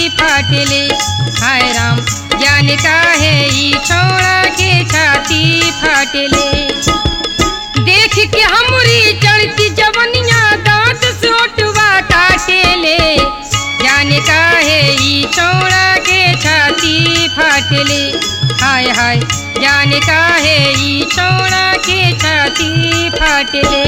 फाटले हाय राम जाने का है ई छोड़ा के छाती फाटले देख के हमरी चढ़ती जवनिया दांत सोटवा काटेले जाने का है ई छोड़ा के छाती फाटले हाय हाय जाने का है ई छोड़ा के छाती फाटले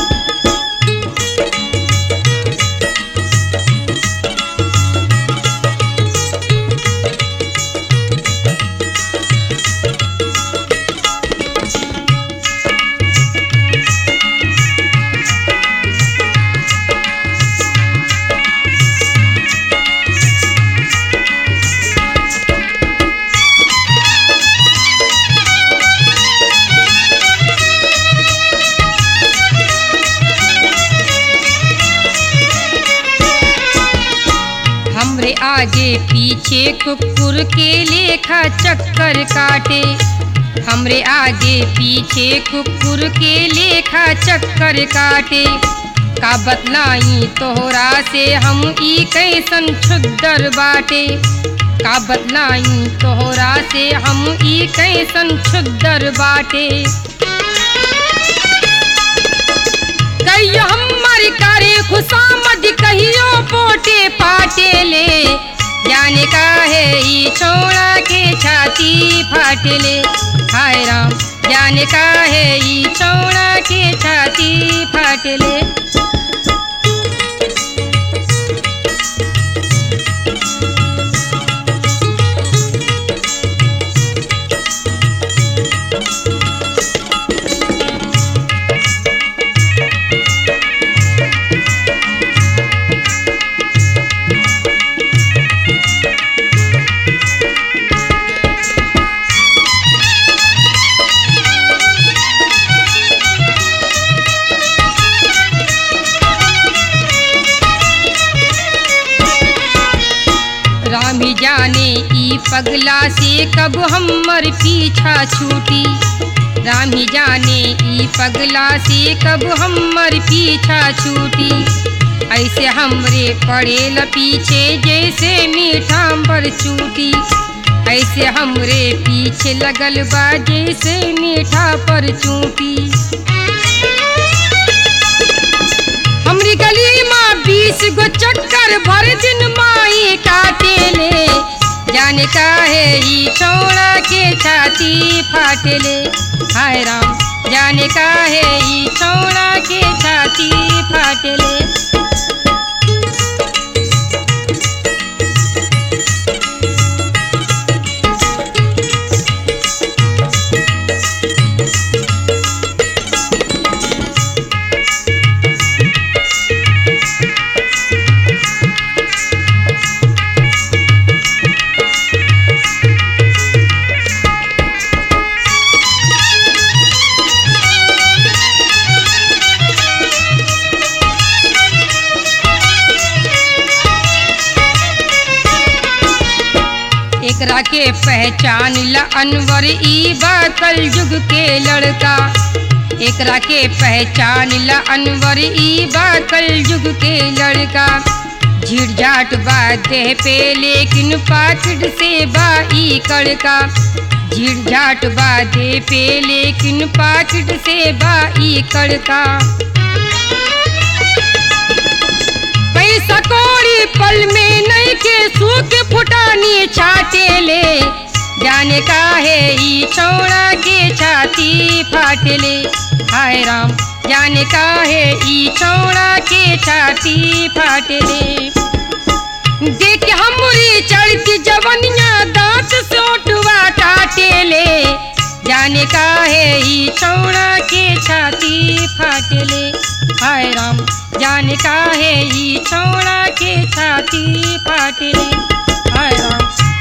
हमरे आगे पीछे कुकुर के लेखा चक्कर काटे हमरे आगे पीछे कुकुर के लेखा चक्कर काटे का बतलाई तोहरा से हम ई कैसन छुद्दर बाटे का बतलाई तोहरा से हम ई कैसन छुद्दर बाटे कहियो हमारी करे खुशामद कहियो पोटे पाटे ले जाने का है ई छोड़ा के छाती फाटले हाय राम जाने का है ई छोड़ा के छाती फाटले राम ही जाने ई पगला से कब हमर पीछा छूटी राम ही जाने ई पगला से कब हमर पीछा छूटी ऐसे हमरे पड़ेल पीछे जैसे मीठा पर चूटी ऐसे हमरे पीछे लगल बा जैसे मीठा पर चूटी हमरी गली माँ बीस गो चक्कर भर दिन माई काटेले जाने का है ई छोड़ा के छाती फाटले हाय राम जाने का है ई छोड़ा के छाती फाटले एकरा के पहचान ला अनवर ई बा कल युग के लड़का एकरा के पहचान ला अनवर ई बा कल युग के लड़का झिड़झाट बा देह पे लेकिन पाकिट से बा ई कड़का झिड़झाट बा देह पे लेकिन पाकिट से बा ई कड़का पैसा कौड़ी पल में नहीं के सूख फुटानी छाटे ले जाने का है ई छोड़ा के छाती फाटले हाय राम जाने का है ई छोड़ा के छाती फाटले देख हमरी चढ़ती जवनिया दांत सोटवा काटे ले जाने का है ई छोड़ा के छाती फाटले हाय राम जाने का है ई छोड़ा के छाती फाटले हाय राम